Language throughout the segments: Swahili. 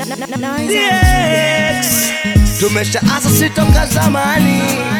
DX. Tumesha asa sitoka zamani,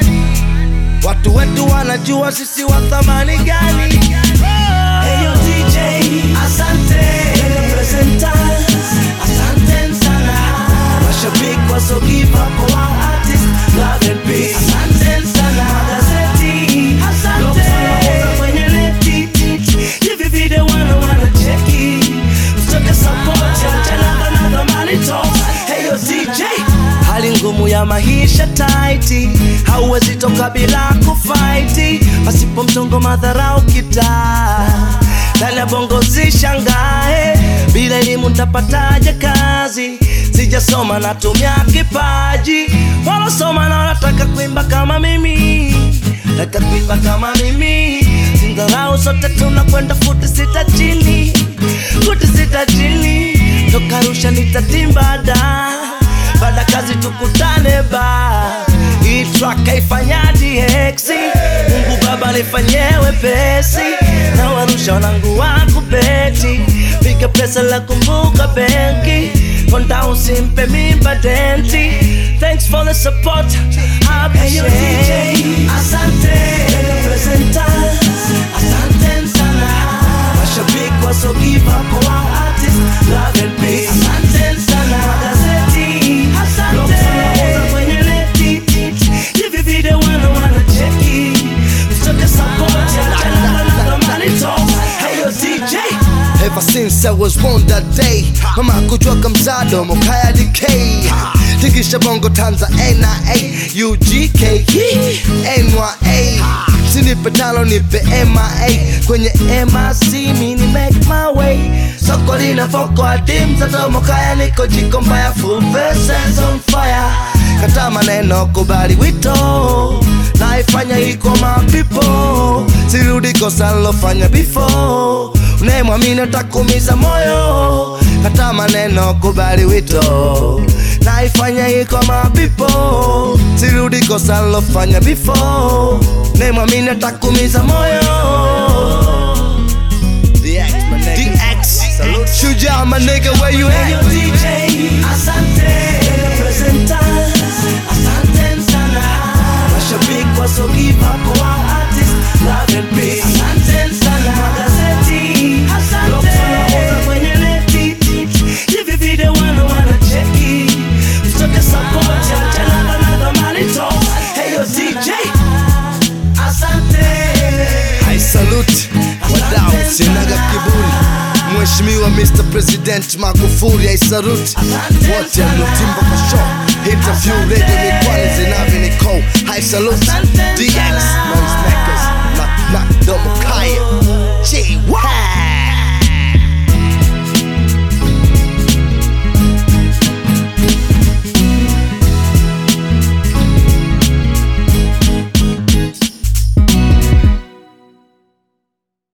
watu wetu wanajua sisi wa thamani gani. Hey yo DJ, asante presenters, asante sana mashabiki waso give up kwa artist, love and peace. Asante sana magazeti, asante kwenye neti, hivi video wana wana cheki, mtoke support ya mchana na thamani talks. Hey yo DJ, hali ngumu ya maisha taiti, hauwezi toka bila kufaiti, pasipo mchongo madharau kitaa ndani ya bongo zishangae, bila elimu ntapataje kazi? Sijasoma natumia kipaji, walosoma na wanataka kuimba kama mimi, nataka kuimba kama mimi, sindharau sote tunakwenda futi sita chini, futi sita chini, toka Arusha nitatimba da baada kazi tukutane ba hii track haifanya DX Mungu Baba nifanyie wepesi na warusha wanangu wako beti piga pesa la kumbuka benki konda usimpe mimba denti thanks for the support I appreciate asante presenters asante sana mashabiki waso give up kwa artist love and peace asante sana magazeti asante kwenye neti hivi video wana wana cheki mtoke support ya channel na thamani talks hey yo DJ Ever since I was born that day Mama kutoka mzado mokaya DK Tikisha bongo Tanza NIA UGK NYA Sinipe talo nipe MIA Kwenye MIC mini make my way Soko lina foko adim Zato mokaya niko jiko mbaya Full verses on fire Kata maneno kubali wito Naifanya iko my people Sirudi kosa lofanya before unayemwamini atakuumiza moyo, hata maneno kubali wito, naifanya iko mapipo, sirudi kosa lofanya before, unayemwamini atakuumiza moyo. DX, my nigga. DX Shujaa, my nigga, where you Hey yo at? DJ, asante presenters, asante sana mashabiki waso give up kwa artist, love and peace. Asante sana magazeti, asante kwenye neti, hivi video wana wana cheki, mtoke support ya channel na thamani talks. Hey yo DJ, asante I salute wadau, sinaga kiburi Mheshimiwa Mr. President Magufuli I salute wote mlotimba kwa show interview radio mikwani zinavi niko I salute DX noise makers na na domo kaya G